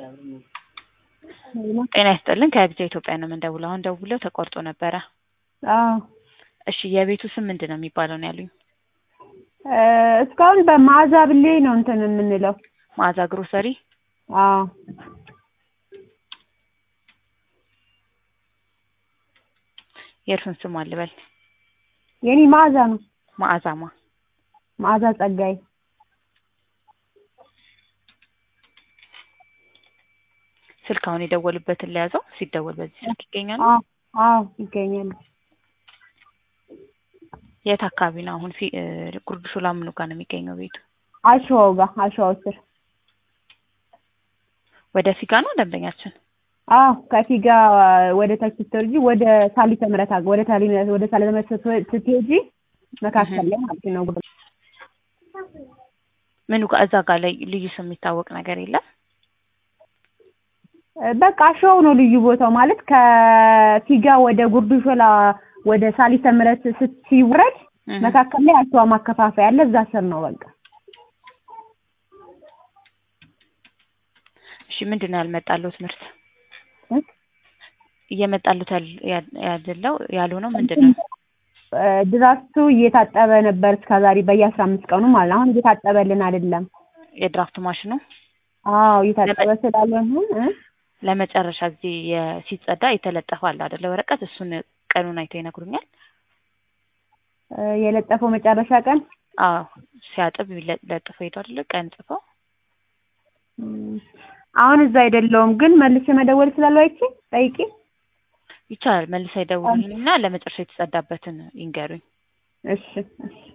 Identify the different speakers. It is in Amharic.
Speaker 1: ጤና ይስጥልን ከቢጃ ኢትዮጵያ ነው የምንደውለው። አሁን ደውለው ተቆርጦ ነበረ።
Speaker 2: አዎ
Speaker 1: እሺ የቤቱ ስም ምንድን ነው የሚባለው ነው ያሉኝ?
Speaker 2: እ እስካሁን በመዓዛ ብሌ ነው እንትን የምንለው።
Speaker 1: መዓዛ ግሮሰሪ።
Speaker 2: አዎ
Speaker 1: የእርሱን ስም አልበል።
Speaker 2: የኔ መዓዛ ነው።
Speaker 1: መዓዛማ
Speaker 2: መዓዛ ጸጋዬ።
Speaker 1: ስልክ አሁን የደወሉበትን ለያዘው ሲደወል በዚህ ስልክ ይገኛሉ።
Speaker 2: አዎ አዎ ይገኛሉ።
Speaker 1: የት አካባቢ ነው አሁን? ፊ እ ጉርድ ሾላ ምኑ ጋር ነው የሚገኘው ቤቱ?
Speaker 2: አሸዋው ጋር አሸዋው ስር።
Speaker 1: ወደ ፊጋ ነው ደንበኛችን?
Speaker 2: አዎ ከፊጋ ወደ ታች ስትወርጂ ወደ ሳሊተ ምህረት አግ- ወደ ሳሊ ወደ ሳሊተ ምህረት ስትወ- ስትሄጂ መካከል ላይ ማለት ነው። ጉርድ
Speaker 1: ምኑ ጋር እዛ ጋር ላይ ልዩ ስም የሚታወቅ ነገር የለም?
Speaker 2: በቃ አሸዋው ነው ልዩ ቦታው ማለት ከፊጋ ወደ ጉርድ ሾላ ወደ ሳሊተ ምህረት ስትወረድ
Speaker 1: እህ።
Speaker 2: መካከል ላይ አሸዋ ማከፋፈያ አለ። እዛ ስር ነው በቃ።
Speaker 1: እሺ ምንድን ነው ያልመጣሉት ምርት
Speaker 2: እ?
Speaker 1: እየመጣሉት ያል- ያል- ያለው ያልሆነው ምንድን ነው?
Speaker 2: እ ድራፍቱ እየታጠበ ነበር እስከዛሬ በየአስራ አምስት ቀኑ ማለት ነው። አሁን እየታጠበልን አይደለም።
Speaker 1: የድራፍት ማሽኑ
Speaker 2: አዎ እየታጠበ ስላልሆነ እ
Speaker 1: ለመጨረሻ ጊዜ የ- ሲጸዳ የተለጠፈ አለ አይደለ? ወረቀት እሱን ቀኑን አይተው ይነግሩኛል?
Speaker 2: እ የለጠፈው መጨረሻ ቀን
Speaker 1: አዎ ሲያጥብ ይለ- ለጥፈው ሄዱ አይደለ? ቀን ጽፈው
Speaker 2: እም፣ አሁን እዛ አይደለውም ግን መልሼ መደወል ስላለው አይቼ ጠይቄ
Speaker 1: ይቻላል። መልሳ ይደውሉልኝና ለመጨረሻ የተጸዳበትን ይንገሩኝ።
Speaker 2: እሺ እሺ